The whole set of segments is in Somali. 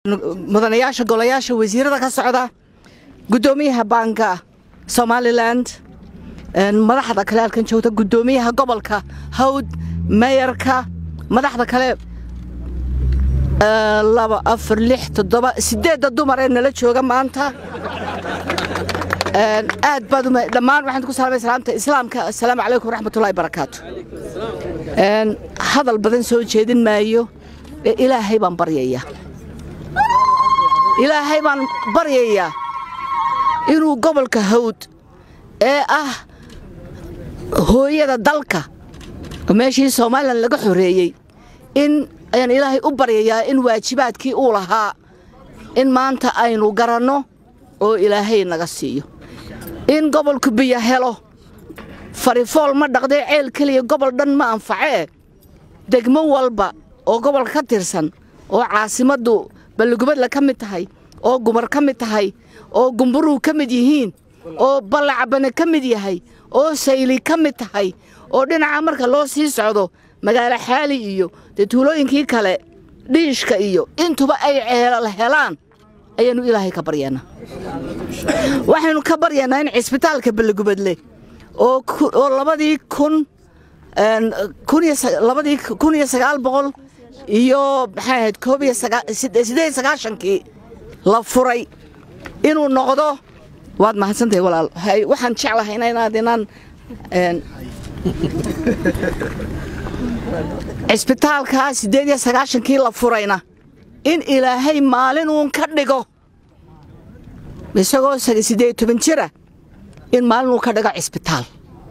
mudanayaasha golayaasha wasiirada ka socda guddoomiyaha baanka somalilan madaxda kale halkan joogta guddoomiyaha gobolka hawd meyarka madaxda kale laba afar lix toddoba sideedda dumar ee nala jooga maanta aad baad dhammaan waxaan ku salamay salaamta islaamka assalaamu calaykum waraxmatullahi barakaatu hadal badan soo jeedin maayo ee ilaahay baan baryayaa ilaahay baan baryayaa inuu gobolka hawd ee ah hooyada dalka meeshii somalilan laga xoreeyey in ayaan ilaahay u baryayaa in waajibaadkii uu lahaa in maanta aynu garanno oo ilaahay naga siiyo in gobolku biyo helo farifool ma dhaqdee ceel keliya gobol dhan ma anfacee degmo walba oo gobolka ka tirsan oo caasimaddu balligubadla ka mid tahay oo gumar ka mid tahay oo gumburuu ka mid yihiin oo ballacabane ka mid yahay oo sayli ka mid tahay oo dhinaca marka loo sii socdo magaalo xaali iyo dee tuulooyinkii kale dhiishka iyo intuba ay ceelal helaan ayaannu ilaahay ka baryaennaa waxaynu ka baryaennaa in cisbitaalka balligubadle oo labadii kun labadii kun iyo sagaal boqol iyo maxay ahayd koob iyo siddeed sagaashankii la furay inuu noqdo waad mahadsantahay walaal waxaan jeclahay inaad inaan cisbitaalkaa siddeed iyo sagaashankii la furayna in ilaahay maalin uun ka dhigo isagoo siddeed toban jira in maalin uun ka dhigo cisbitaal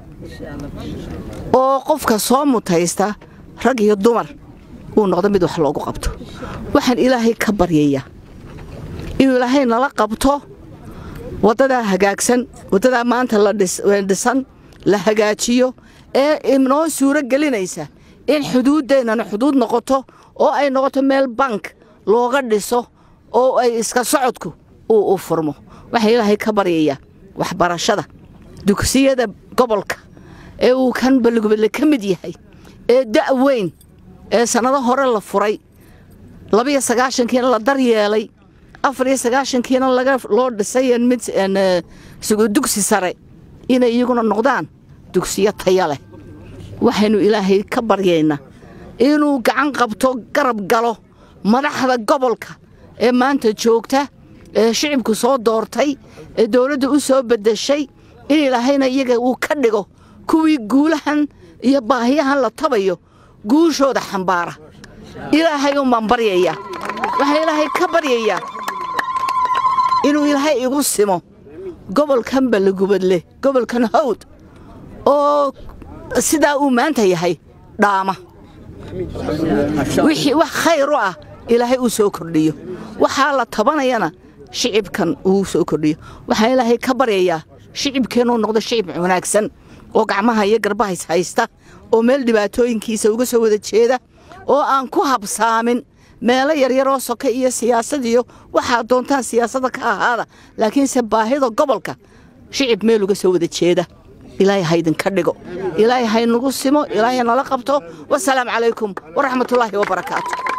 oo qofka soo mutaysta rag iyo dumar uu noqdo mid wax loogu qabto waxaan ilaahay ka baryayaa inuu ilaahay nala qabto waddadaa hagaagsan waddadaa maanta la dhisan la hagaajiyo ee inoo suuro gelinaysa in xuduuddeennana xuduud noqoto oo ay noqoto meel bank looga dhiso oo ay iska socodku uu u furmo waxaan ilaahay ka baryayaa waxbarashada dugsiyada gobolka ee uu kan balligubadle ka mid yahay ee da' weyn ee sannado hore la furay labiyo sagaashankiina la daryeelay afar iyo sagaashankiina loo dhisay mid dugsi sare inay iyaguna noqdaan dugsiyo taya leh waxaynu ilaahay ka baryaynaa inuu gacan qabto garab galo madaxda gobolka ee maanta joogta ee shicibku soo doortay ee dowladda u soo beddeshay in ilaahayna iyaga uu ka dhigo kuwii guulahan iyo baahiyahan la tabayo guushooda xambaara ilaahay unbaan baryayaa waxaan ilaahay ka baryayaa inuu ilaahay igu simo gobolkan balligubadle gobolkan hawd oo sidaa uu maanta yahay dhaama wixii wax khayr u ah ilaahay uu soo kordhiyo waxaa la tabanayana shicibkan uu soo kordhiyo waxaan ilaahay ka baryayaa shicibkeennuu noqdo shicib wanaagsan oo gacmaha iyo garbahays haysta oo meel dhibaatooyinkiisa uga soo wada jeeda oo aan ku habsaamin meelo yaryaroo soka iyo siyaasad iyo waxaad doontaan siyaasadda ka ahaada laakiinse baahida gobolka shicib meel uga soo wada jeeda ilaahay haydinka dhigo ilaahay haynagu simo ilaahay nala qabto wasalaamu calaykum waraxmatullaahi wabarakaatu